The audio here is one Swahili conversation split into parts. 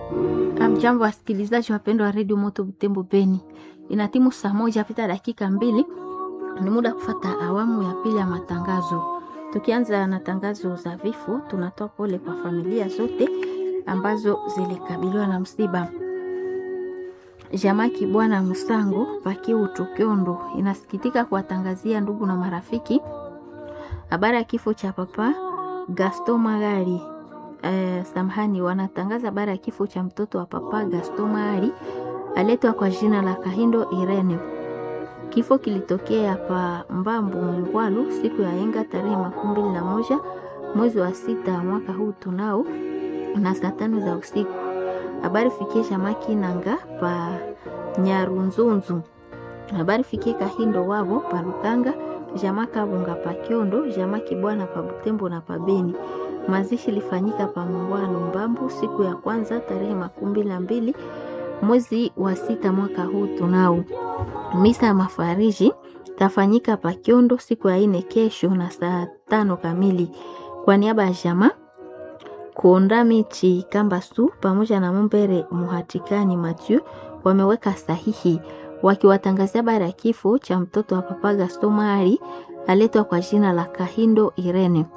Amjambo, wasikilizaji wapendwa wa redio Moto Butembo Beni, inatimu saa moja pita dakika mbili. Ni muda kufata awamu ya pili ya matangazo. Tukianza na tangazo za vifo, tunatoa pole kwa familia zote ambazo zilikabiliwa na msiba. Jamaki Bwana Musango Pakiu Tukiondo inasikitika kuwatangazia ndugu na marafiki habari ya kifo cha papa Gaston Magari. Eh, samahani, wanatangaza habari ya kifo cha mtoto wa papa Gaston Magari aletwa kwa jina la Kahindo Irene. Kifo kilitokea pa Mbambu Mungwalu siku ya enga tarehe makumi mbili na moja mwezi wa sita mwaka huu tunao na saa tano za usiku. Habari fikie Jamaki Nanga pa Nyarunzunzu. Habari fikie Kahindo wavo pa Lukanga, Jama Kabunga pa Kiondo, Jama Kibwana pa Butembo na pa Beni. Mazishi lifanyika pa Mungwalu Mbambu siku ya kwanza tarehe makumi mbili na mbili mwezi wa sita mwaka huu tunao. Misa ya mafariji tafanyika pa Kiondo siku ya ine kesho na saa tano kamili. Kwa niaba ya Jama Kuonda Michi Kambasu pamoja na Mumbere Muhatikani Mathieu wameweka sahihi wakiwatangazia habari ya kifo cha mtoto wa papa Gaston Mari aletwa kwa jina la Kahindo Irene.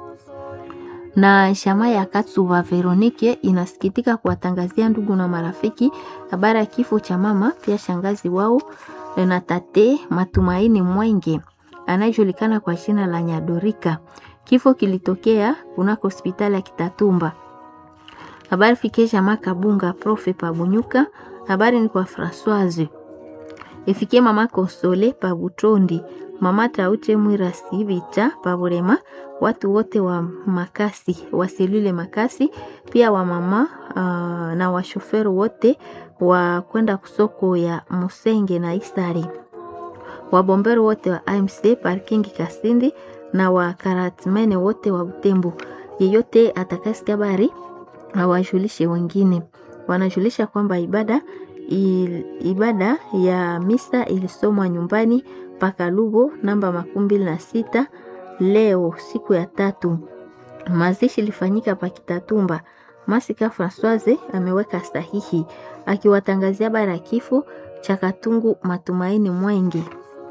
Na shama ya Katsuba Veronike inasikitika kuwatangazia ndugu na marafiki habari ya kifo cha mama pia shangazi wao na tate Matumaini Mwenge anayejulikana kwa jina la Nyadorika. Kifo kilitokea kunako hospitali ya Kitatumba. Habari fikie jamaa Kabunga profe Pabunyuka. Habari ni kwa Françoise. Ifikie mama Konsole Pabutondi, mama Taute Mwira Sibita Paburema, watu wote wa makasi wa selule makasi, pia wa mama uh, na washoferi wote wa kwenda kusoko ya Musenge na Isari, wabombero wote wa AMC parking Kasindi na wakaratmene wote wa Butembo. Yeyote atakasikia habari awajulishe wengine. Wanajulisha kwamba ibada il, ibada ya misa ilisomwa nyumbani paka Lugo namba makumi mbili na sita leo siku ya tatu. Mazishi ilifanyika pa Kitatumba. Masika Françoise ameweka sahihi akiwatangazia habari ya kifo cha Katungu Matumaini Mwengi.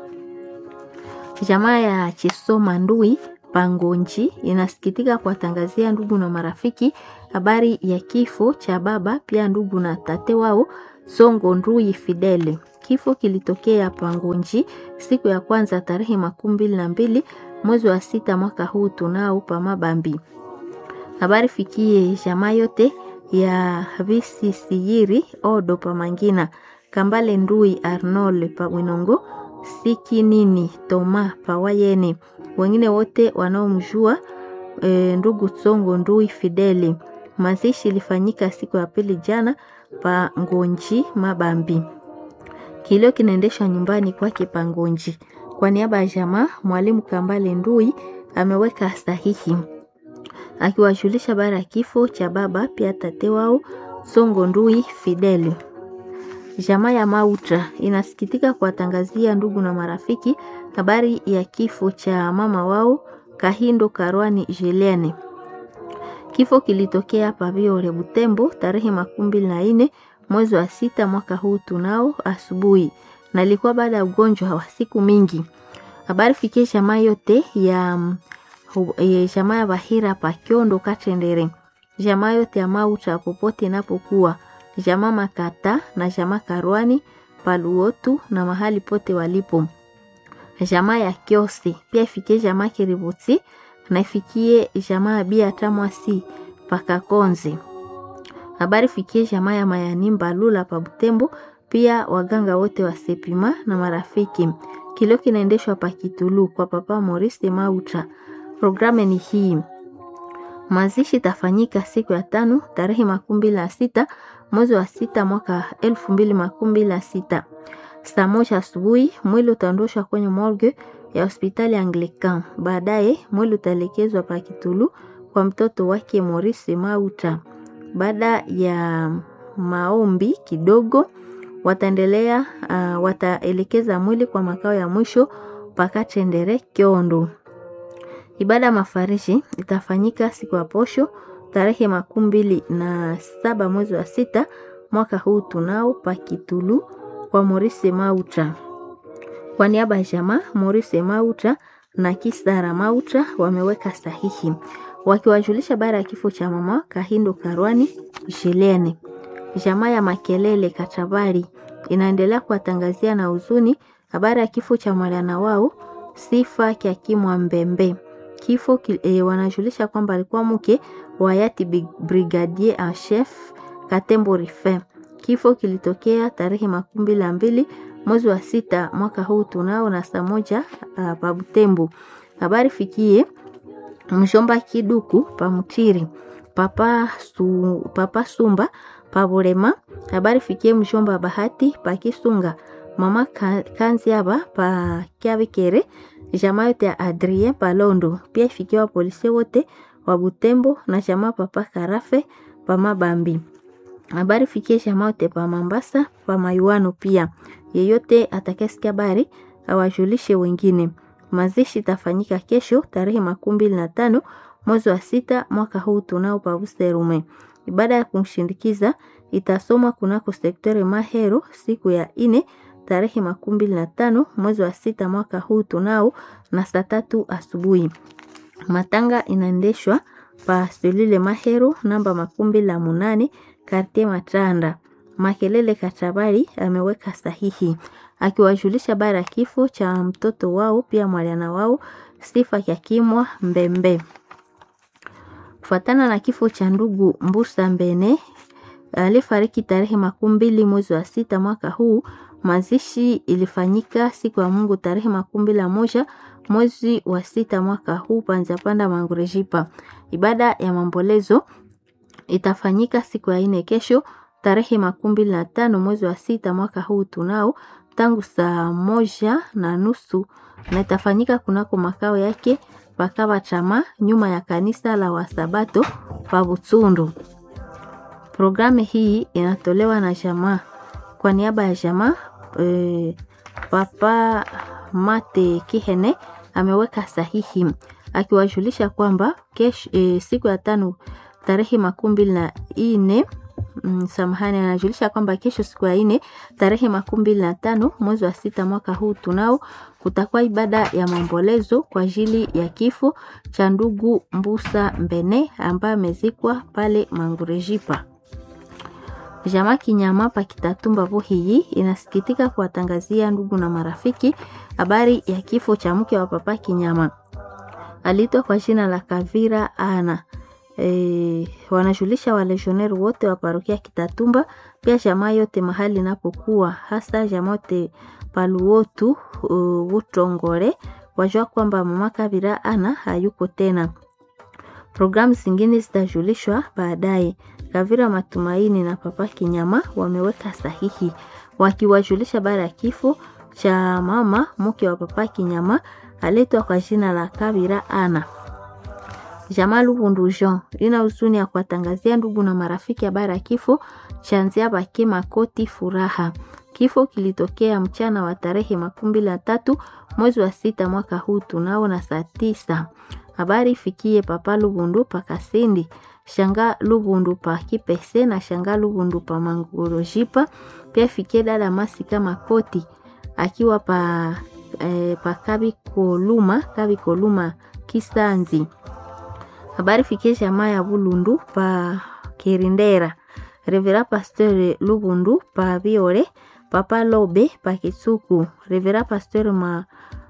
Jamaa ya Chisoma Ndui Pangonji inasikitika kuwatangazia ndugu na marafiki habari ya kifo cha baba pia ndugu na tate wao Songo Ndui Fidele. Kifo kilitokea Pangonji siku ya kwanza tarehe makumi mbili na mbili mwezi wa sita mwaka huu tunao pa Mabambi. Habari fikie jamaa yote ya Visisiyiri Odo pa Mangina Kambale Ndui Arnold pa Winongo Siki nini Toma Pawayene, wengine wote wanaomjua e, ndugu Tsongo Ndui Fideli. Mazishi ilifanyika siku ya pili jana pa Ngonji Mabambi. Kilio kinaendeshwa nyumbani kwake pa Ngonji. Kwa niaba ya jamaa, mwalimu Kambale Ndui ameweka sahihi akiwajulisha bara ya kifo cha baba pia tate wao Songo Ndui Fideli. Jamaa ya Mautra inasikitika kuwatangazia ndugu na marafiki habari ya kifo cha mama wao Kahindo Karwani Julienne. Kifo kilitokea Paviore Butembo tarehe makumi mbili na nne mwezi wa sita mwaka huu tunao asubuhi, na ilikuwa baada ya ugonjwa wa siku mingi. Habari fikie jamaa yote ya jamaa ya Bahira pa Kiondo Katendere, jamaa yote ya Mautra popote inapokuwa jamaa Makata na jamaa Karwani Paluotu na mahali pote walipo. Jamaa ya Kiosi pia ifikie jamaa Kiributi na ifikie jamaa Bia Tamwasi Pakakonzi. Habari fikie jamaa ya Mayani Mbalula pa Butembo, pia waganga wote wa Sepima na marafiki. Kilio kinaendeshwa pa Kitulu kwa papa Maurice Mauta. Programu ni hii. Mazishi tafanyika siku ya tano tarehe makumi mbili na sita mwezi wa sita mwaka elfu mbili makumi mbili na sita saa moja asubuhi. Mwili utaondoshwa kwenye morgue ya hospitali ya Anglican. Baadaye mwili utaelekezwa pa Kitulu kwa mtoto wake Maurice Mauta. Baada ya maombi kidogo, wataendelea uh, wataelekeza mwili kwa makao ya mwisho Pakatendere Kiondo. Ibada ya mafarishi itafanyika siku ya posho tarehe makumi mbili na saba mwezi wa sita mwaka huu tunao pakitulu kwa Maurice Mauta. Kwa niaba ya jamaa Maurice Mauta na Kisara Mauta wameweka sahihi wakiwajulisha baada ya kifo cha mama Kahindo Karwani Jilene. Jamaa ya Makelele Katabari inaendelea kuwatangazia na huzuni habari ya kifo cha mwana wao Sifa Kyakimwa Mbembe. Kifo e, wanajulisha kwamba alikuwa mke wa hayati brigadier en chef Katembo Rife. Kifo kilitokea tarehe makumi mbili na mbili mwezi wa sita mwaka huu tunao na saa moja uh, pa Butembo. Habari fikie mshomba Kiduku pa Mtiri papa, su, papa Sumba pa Burema. Habari fikie mshomba Bahati pa Kisunga mama Kanziaba pa Kiavikere jamaa yote ya Adrien Palondo pia ifikiwa polisi wote wa Butembo na jamaa papa Karafe pa Mabambi. Habari fikie jamaa yote pa Mambasa pa Mayuano pia. Yeyote atakayesikia habari awajulishe wengine. Mazishi tafanyika kesho tarehe makumi mbili na tano mwezi wa sita mwaka huu tunao pa Buserume. Ibada ya kumshindikiza itasomwa kunako sektori Mahero siku ya ine tarehe makumi mbili na tano mwezi wa sita mwaka huu tunao na saa tatu asubuhi. Matanga inaendeshwa pa selule Mahero namba makumi mbili na munane kartie Matanda. Makelele Katabari ameweka sahihi akiwajulisha bara ya kifo cha mtoto wao pia mwaliana wao Sifa Kyakimwa Mbembe. Kufuatana na kifo cha ndugu Mbusa Mbene alifariki tarehe makumi mbili mwezi wa sita mwaka huu Mazishi ilifanyika siku ya Mungu tarehe makumi mbili na moja mwezi wa sita mwaka huu Panzapanda Mangurejipa. Ibada ya mambolezo itafanyika siku ya ine kesho tarehe makumi mbili na tano mwezi wa sita mwaka huu tunao tangu saa moja na nusu na itafanyika kunako makao yake pakaba chama nyuma ya kanisa la Wasabato pa Butsundu. Programu hii inatolewa na jamaa kwa niaba ya jamaa e, Papa Mate Kihene ameweka sahihi akiwajulisha kwamba kesho e, siku ya tano tarehe makumi mbili na ine mm, samahani, anajulisha kwamba kesho siku ya ine tarehe makumi mbili na tano mwezi wa sita mwaka huu tunao kutakuwa ibada ya maombolezo kwa ajili ya kifo cha ndugu Mbusa Mbene ambaye amezikwa pale Mangurejipa. Jamaa Kinyama pa Kitatumba Buhiyi inasikitika kuwatangazia ndugu na marafiki habari ya kifo cha mke wa papa Kinyama. Aliitwa kwa jina la Kavira Ana. E, wanajulisha walejioneri wote wa parokia Kitatumba, pia jamaa yote mahali inapokuwa, hasa jamaa yote paluotu uh, Utongore, wajua kwamba mama Kavira Ana hayuko tena. Programu zingine zitajulishwa baadaye. Kavira Matumaini na Papa Kinyama wameweka sahihi wakiwajulisha baada ya kifo cha mama mke wa Papa Kinyama aletwa kwa jina la Kavira Ana. Jamaa Lubundu Jean ina huzuni ya kuwatangazia ndugu na marafiki habari ya kifo cha Nzia Bake Makoti Furaha. Kifo kilitokea mchana wa tarehe makumi mbili na tatu mwezi wa sita mwaka huu tunao na saa tisa. Habari ifikie Papa Lubundu pa Kasindi, Shanga Lubundu pa Kipese na Shanga Lubundu pa Mangurojipa. Pia ifikie dada Masika Makoti akiwa pa, eh, pa Kabi Koluma, Kabi Koluma Kisanzi. Habari fikie jamaa ya Bulundu pa Kirindera. Revera Pasteur Lubundu pa Biore, Papa Lobe pa Kitsuku, Revera Pasteur ma,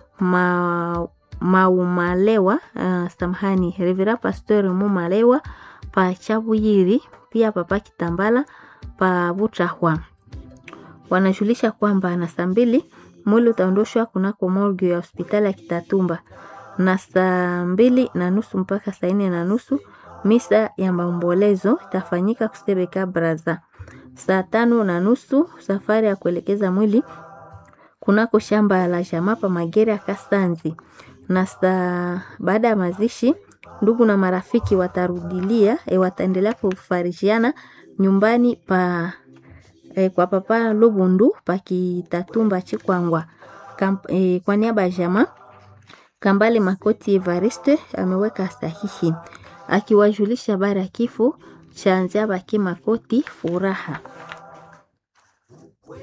ma Maumalewa uh, samahani Revera Pasteur Mumalewa pa Chabuyiri, pia Papa Kitambala pa Butahwa. Wanajulisha kwamba na saa mbili mwili utaondoshwa kunako morgue ya hospitali ya Kitatumba na saa mbili na nusu mpaka saa nne na nusu misa ya maombolezo itafanyika Kusebeka Braza. Saa tano na nusu safari ya kuelekeza mwili kunako shamba la jamaa pa Magere ya Kasanzi na saa baada ya mazishi ndugu na marafiki watarudilia e, wataendelea kufarijiana nyumbani pa e, kwa papa Lubundu pa Kitatumba Chikwangwa. Kamp, e, kwa niaba ya jamaa Kambale Makoti Evariste ameweka sahihi akiwajulisha habari ya kifo cha Nziabake Makoti Furaha.